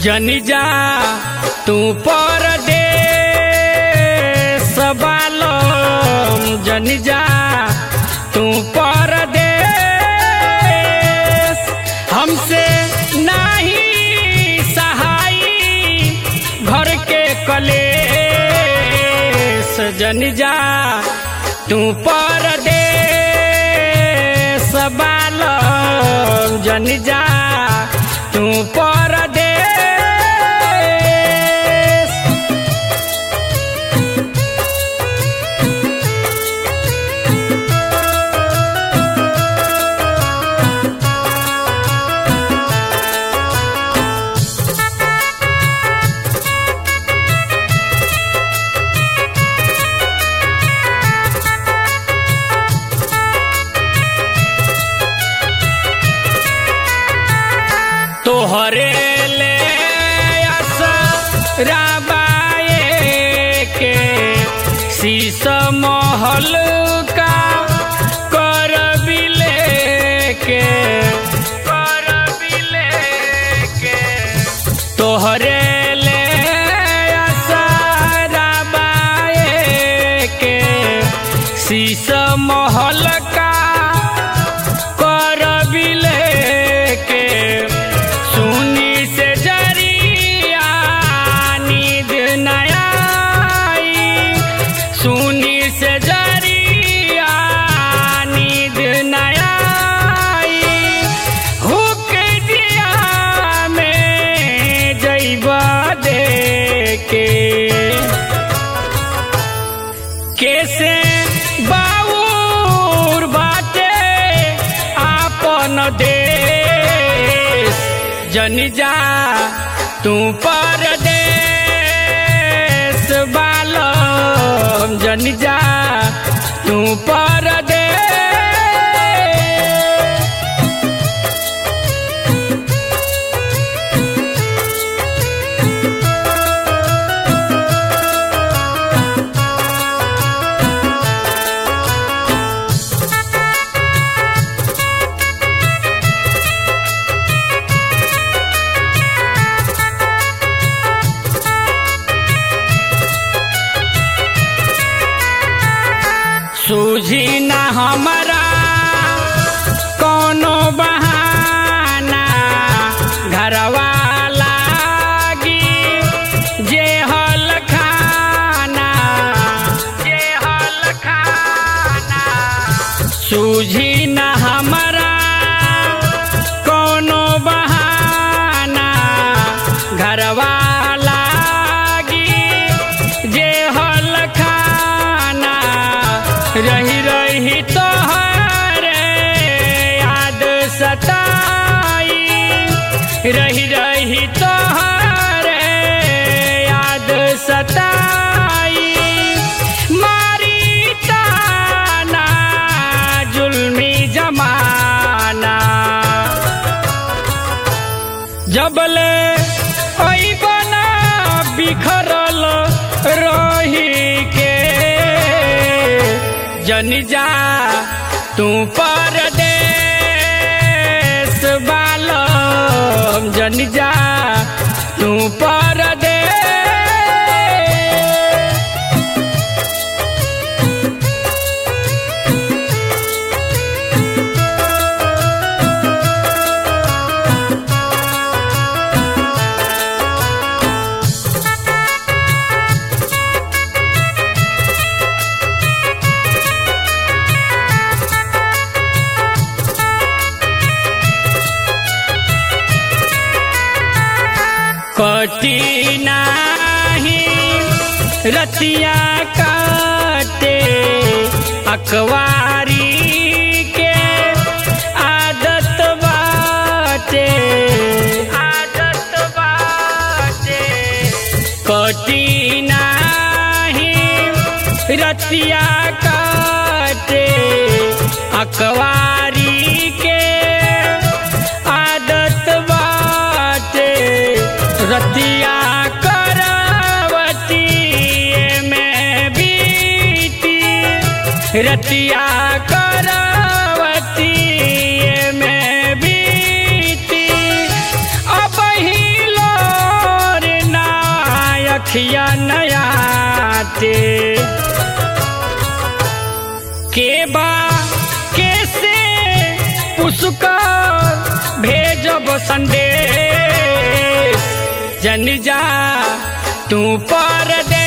जनी जा तू पर दे सबालम जनी जा तू पर दे हमसे नहीं सहाई घर के कले जनी जा तू पर दे सबालम जनी जा तू पर दे तोहरे ले राबाए के शीश महल का कर बिले के कर बिले के तोहरे ले राबाए के शीश महल का कर बिले के सुनी से जरिया नींद नया आई सुनी से जरिया नींद नया आई हुक दिया में जैबा दे के कैसे बाउर बाटे आपन देश जनी जा तू पर देश बालम जनी जा तू पर दे सूझी न हमारा कोनो बहाना घरवा लागी जे हल खाना जे हल खाना सूझी न हमारा कोनो बहाना घरवा लागी जे हल खाना रही रही तोहरे याद सताई रही रही तोहरे याद सताई मारी ताना जुल्मी जमाना जबले बना बिखरल रही के जनी जा तू पर देश बालम जनी जा तू पर दे कटी नाही रतिया काटे अखबारी के आदत बाटे आदत बाटे कटी नाही रतिया काटे अखबारी के आदत बाटे रतिया करवती में बीती रतिया करवती में बीती अब ही लो साथिया नयाते के बा कैसे पुष्कर भेजब संदेश जन जा तू पर दे